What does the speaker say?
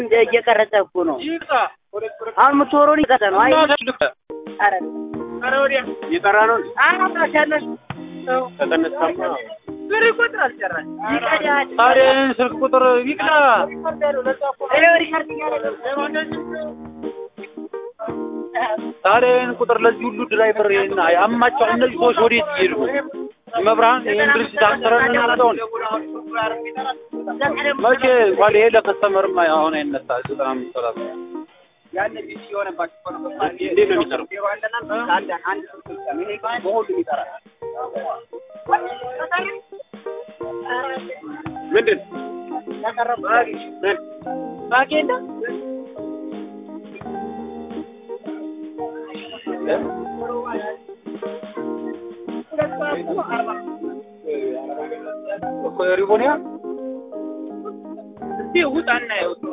እንደ እየቀረጸ እኮ ነው። አሁን የምትወረውን ይቀጠ ነው። አይ ኧረ እየጠራ ነው አራሻለሽ ተቀነሳማ ብር ይቆጥራል ጨራሽ ይቀዳል። ታዲያ ስልክ ቁጥር ይቅዳ ይኸው ሪከርድ እያደረገ ታዲያ ይህን ቁጥር ለዚህ ሁሉ ድራይቨር ይህን አማቸው እነዚህ ሰዎች ወዴት እየሄዱ ነው? መብርሃን ይህን ድርጅት አሰረን እናመጣውን መቼ እንኳን ይሄ ለከስተመርማ አሁን አይነሳ ዘጠና አምስት ሰላሳ እንዴት ነው የሚሰራው? ምንድን ምን ባቄ የለ እኮ የሪቦኒያ እስቲ ውጣ እናየው